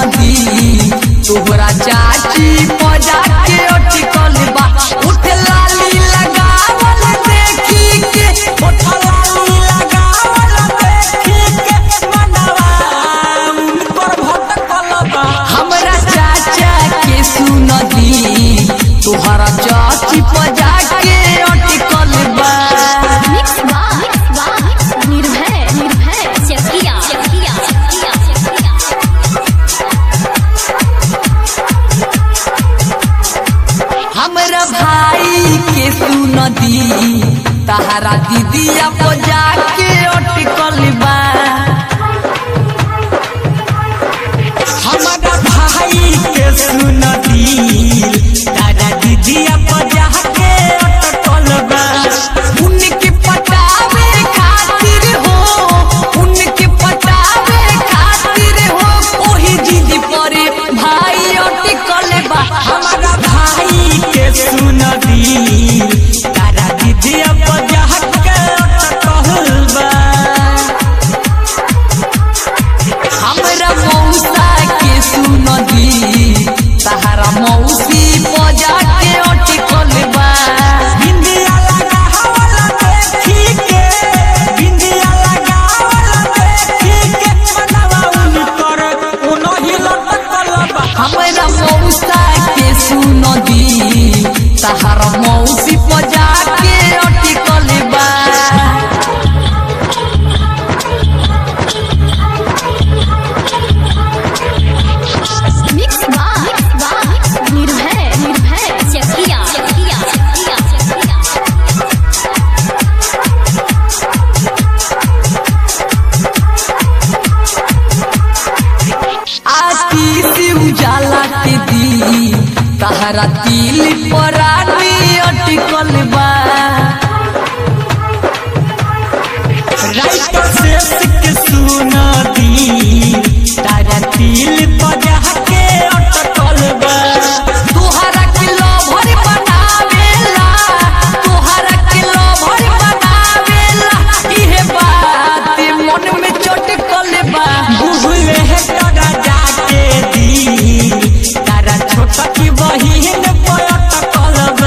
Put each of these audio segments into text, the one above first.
दी तोहरा चाची मजा के अटकल बा उठ लाली लगावल देखी के उठ लाली लगावल देखी के मनवा उनकर भटकल बा हमरा चाचा के सुन दी तोहरा चाची मजा के अटकल बा मिक्स बार निर्भय निर्भय चकिया चकिया चकिया हमरा भाई के सुन दी तहरा दीदिया बजा के अटकल बा हमारा भाई के सुन दी दादा दीदिया बजा के अटकल बा उनके पटावे खातिर हो उनके पटावे खातिर हो ओही जिद परे भाई अटकल बा हमारा भाई के सुन दी दादा दीदिया बजा के अटकल बा हमरा मौसा के सुन दी तहरा मौसी बजा के अटकल बा बिंदिया लगावल देखी के बिंदिया लगावल देखी के मनवा उनकर उनही लटकल बा हमरा मौसा के सुन दी तहरा मौसी बजा के अटकल बा मिक्स बार निर्भय निर्भय चकिया चकिया चकिया चकिया आती से उजाला के दी तहरा दिल पर आनी अटकल बा राइट से के सुन दी तारा तिल बजा के अटकल बा तोहरा के लभर बनावेला तोहरा के लभर बनावेला इहे बात मन में चटकल बा बुहले तोरा जाके दी तारा छोटा की बहिन पर अटकल बा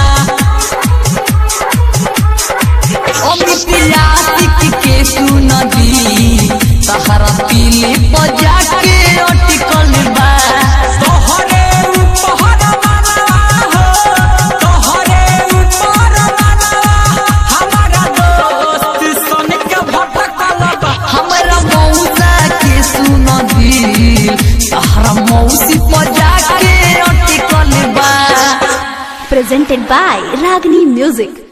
अमित यातिक के सुन दी तहरा दिल बजा के अटकल बा तोहरे ऊपर मनवा हो तोहरे ऊपर मनवा हमारा दोस्त सन के भटकल बा हमरा मौसा के सुन दी तहरा मौसी बजा के अटकल बा presented by Ragini Music